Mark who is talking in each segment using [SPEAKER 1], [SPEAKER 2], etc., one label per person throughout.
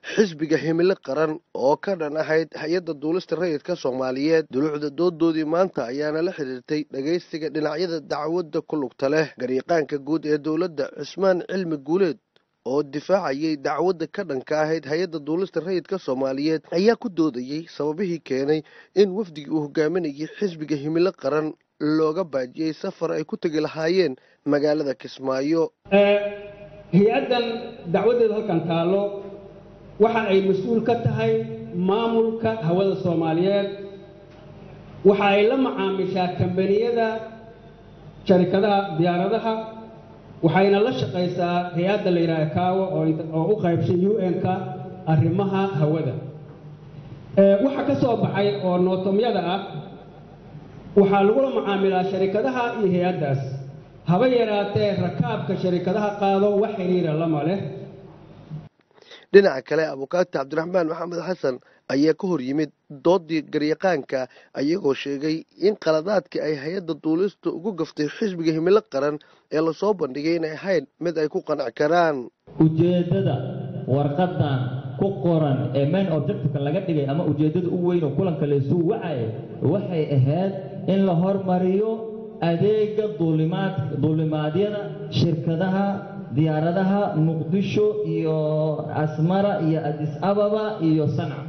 [SPEAKER 1] xisbiga himilo qaran oo ka dhan ahayd hay-adda duulista rayidka soomaaliyeed duluucda doodoodii maanta ayaana la xidhiirtay dhagaystiga dhinacyada dacwadda ku lugta leh gariiqaanka guud ee dowladda cusmaan cilmi guuleed oo difaacayay dacwadda ka dhanka ahayd hay-adda duulista rayidka soomaaliyeed ayaa ku doodayey sababihii keenay in wafdigii uu hogaaminayay xisbiga himilo qaran looga baajiyey safar ay ku tegi lahaayeen magaalada kismaayo
[SPEAKER 2] hay-addan dacwaddeeda halkan taallo waxa ay mas-uul ka tahay maamulka hawada soomaaliyeed waxa ay la macaamishaa kambaniyada sharikadaha diyaaradaha waxayna la shaqaysaa hay-adda la yidhaha kaawo oo u qaybshay u n-ka arrimaha hawada waxa ka soo baxay oo nootomyada ah waxaa lagula macaamilaa sharikadaha iyo hay-addaas haba yaraatee rakaabka sharikadaha qaado wax xiriira lama leh
[SPEAKER 1] dhinaca kale abukaati cabdiraxmaan maxamed xasan ayaa ka hor yimid doodii garyaqaanka ayagoo sheegay in qaladaadkii ay hay-adda duulista ugu gaftay xisbiga himilo qaran ee lasoo bandhigay inay ahayn mid ay ku qanac karaan
[SPEAKER 3] ujeeddada warqadan ku qoran ee main objectifka laga dhigay ama ujeeddada u weyn oo kulanka laysuu wacaya waxay ahayd in la hormariyo adeega duulimaad duulimaadyada shirkadaha diyaaradaha muqdisho iyo asmara iyo adis ababa iyo sanca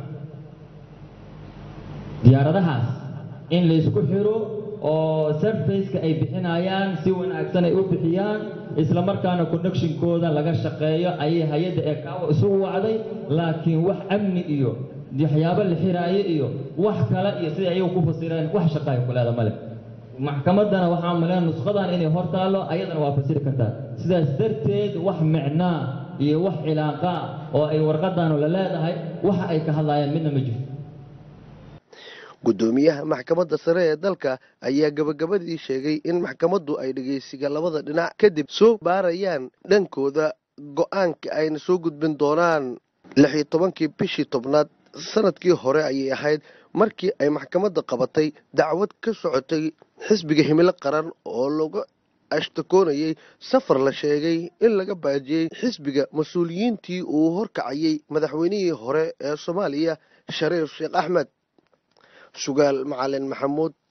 [SPEAKER 3] diyaaradahaas in laysku xiro oo sarfaceka ay bixinayaan si wanaagsan ay u bixiyaan isla markaana connectionkooda laga shaqeeyo ayay hay-adda ee kaawo isugu wacday laakiin wax amni iyo waxyaabo la xiraayo iyo wax kale iyo siday ayagu ku fasireen wax shaqaay ku leeda male maxkamaddana waxaa maleen nusqadan inay hor taallo ayadana waa fasiri kartaa sidaas darteed wax micnaa iyo wax cilaaqaa oo ay warqadanu la leedahay waxa ay ka hadlayaan midna ma jirto
[SPEAKER 1] guddoomiyaha maxkamadda sare ee dalka ayaa gabagabadii sheegay in maxkamaddu ay dhegaysiga labada dhinac kadib soo baarayaan dhankooda go-aanka ayna soo gudbin doonaan lix iyo tobankii bishii tobnaad sanadkii hore ayay ahayd markii ay maxkamadda qabatay dacwad ka socotay xisbiga himilo qaran oo laga ashtakoonayay safar la sheegay in laga baajiyey xisbiga mas-uuliyiintii uu horkacayay madaxweynihii hore ee soomaaliya shariif sheekh axmed sugaal macalin maxamuud